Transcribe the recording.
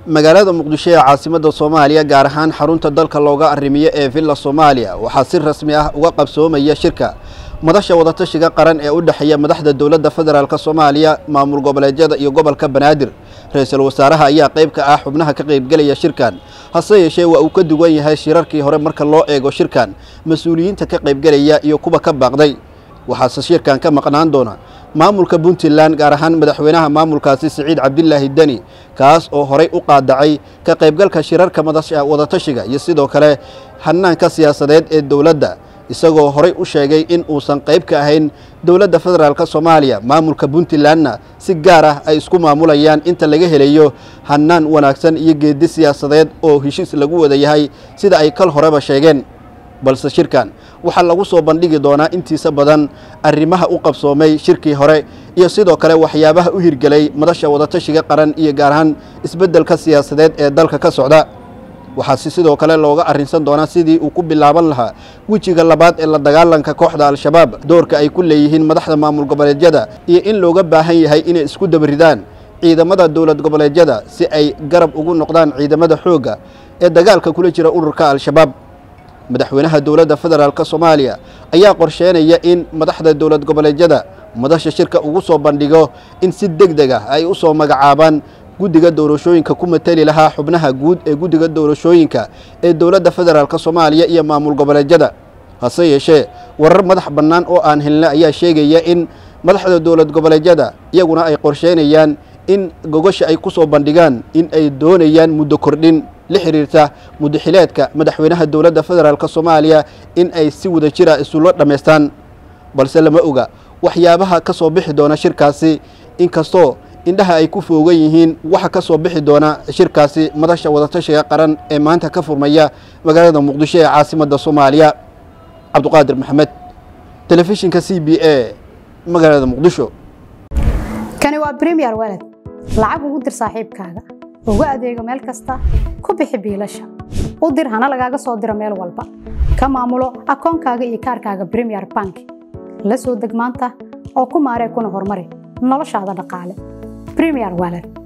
magaalada muqdisho ee caasimadda soomaaliya gaar ahaan xarunta dalka looga arrimiyo ee villa soomaaliya waxaa si rasmi ah uga qabsoomaya shirka madasha wadatashiga qaran ee u dhexeeya madaxda dowladda federaalk soomaaliya maamul goboleedyada iyo gobolka banaadir ra-iisul wasaaraha ayaa qayb ka ah xubnaha ka qaybgelaya shirkan hase yeeshee waa uu ka duwan yahay shirarkii hore marka loo eego shirkan mas-uuliyiinta ka qaybgelaya iyo kuwa ka baaqday waxaase shirkan ka maqnaan doona maamulka puntland gaar ahaan madaxweynaha maamulkaasi siciid cabdilaahi deni kaas oo horay u qaadacay ka qaybgalka shirarka madasha wadatashiga iyo sidoo kale hanaanka siyaasadeed ee dowladda isagoo horay u sheegay in uusan qayb ka ahayn dowladda federaalk soomaaliya maamulka puntlandna si gaar ah ay isku maamulayaan inta laga helayo hanaan wanaagsan iyo geedi siyaasadeed oo heshiis lagu wada yahay sida ay kal horeba sheegeen balse shirkan waxaa lagu soo bandhigi doonaa intiisa badan arrimaha u qabsoomay shirkii hore iyo sidoo kale waxyaabaha u hirgelay madasha wadatashiga qaran iyo gaar ahaan isbeddelka siyaasadeed ee dalka ka socda waxaase sidoo kale looga arrinsan doonaa sidii uu ku bilaaban lahaa wejiga labaad ee la dagaalanka kooxda al-shabaab doorka ay ku leeyihiin madaxda maamul goboleedyada iyo in looga baahan yahay inay isku dabaridaan ciidamada dowlad goboleedyada si ay garab ugu noqdaan ciidamada xoogga ee dagaalka kula jira ururka al-shabaab madaxweynaha dowladda federaalk soomaaliya ayaa qorsheynaya in madaxda dowlad goboleedyada madasha shirka ugu soo bandhigo in si deg deg ah ay u soo magacaabaan guddiga doorashooyinka ku mateli lahaa xubnaha guud ee guddiga doorashooyinka ee dowladda federaalk soomaaliya iyo maamul goboleedyada hase yeeshee warar madax bannaan oo aan helna ayaa sheegaya in madaxda dowlad goboleedyada iyaguna ay qorsheynayaan in gogasha ay ku soo bandhigaan in ay doonayaan muddo kordhin la xiriirta muddaxileedka madaxweynaha dowladda federaalk soomaaliya in ay si wada jira isula dhammaystaan balse lama oga waxyaabaha ka soo bixi doona shirkaasi inkastoo indhaha ay ku foogan yihiin waxa ka soo bixi doona shirkaasi madasha wadatashiga qaran ee maanta ka furmaya magaalada muqdisho ee caasimadda soomaaliya cabduqaadir maxamed telefishinka c b a magaalada muqdisho kani waa bremiyer waled lacag ugu dir saaxiibkaaga ugu adeego meel kasta ku bixi biilasha u dir hana lagaaga soo diro meel walba ka maamulo akoonkaaga iyo kaarkaaga bremiyer bank la soo deg maanta oo ku maaree kuna horumari noloshaada dhaqaale bremiyer waled